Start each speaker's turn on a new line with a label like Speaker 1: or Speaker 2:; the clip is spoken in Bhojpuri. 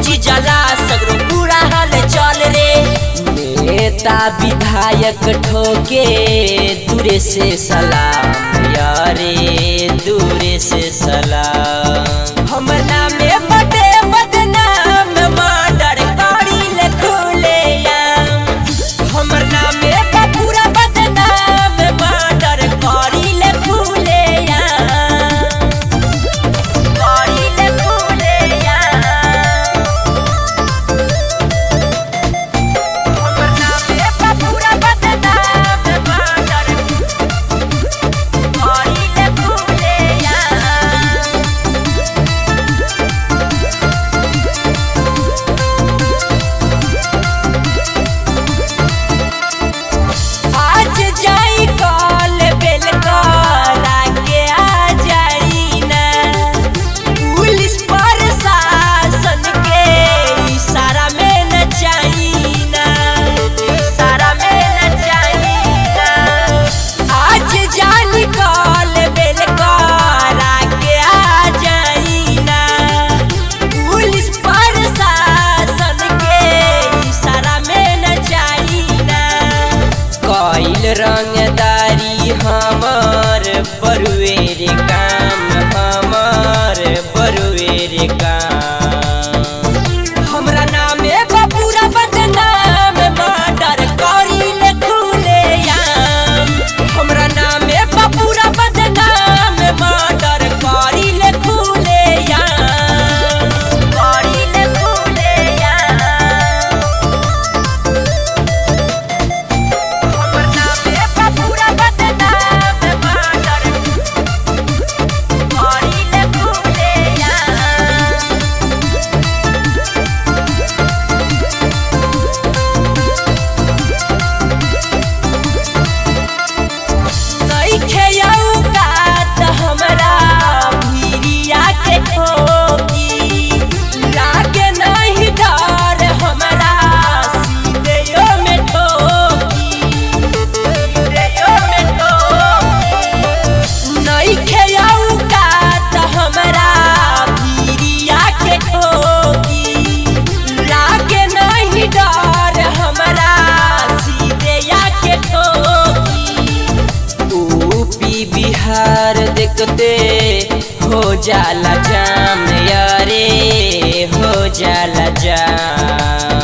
Speaker 1: मची जाला सगरो पूरा हाल चल रे नेता विधायक ठोके दूरे से सलाम यारे दूरे से सलाम हमर नामे बटे बदनाम मर्डर करी ले खुले आम हमर नामे बा पूरा बदनाम मर्डर करी ले खुले आम करी ले खुले आम हमर नामे बा पूरा बदनाम मर्डर करी ले खुले आम आज जाई कॉल बेल करा के आ जाई ना पुलिस प्रशासन के इशारा में न जाई ना इशारा में न जाई ना आज जानी कॉल बेल करा के आ जाई ना पुलिस प्रशासन के इशारा में न जाई ना कइल रंगदारी हमर बरुएर काम हमर बरुएर काम हमरा नामे बा पूरा बदनाम मर्डर करी ले खुले आम हमरा नामे बा पूरा बदनाम मर्डर करी ले खुले आम करी ले खुले आम हमर नामे बा पूरा बदनाम मर्डर करी ले खुले आम नइखे औकात हमरा भिरिया के ठोकी लागे नहीं डर हमरा सीधेयो में ठोकी सीधेयो में ठोकी नइखे औकात हमरा भिरिया के ठोकी लागे नहीं डर हमरा सीधेया के ठोकी यूपी बिहार देखते हो जाला जाम यारे हो जाला जाम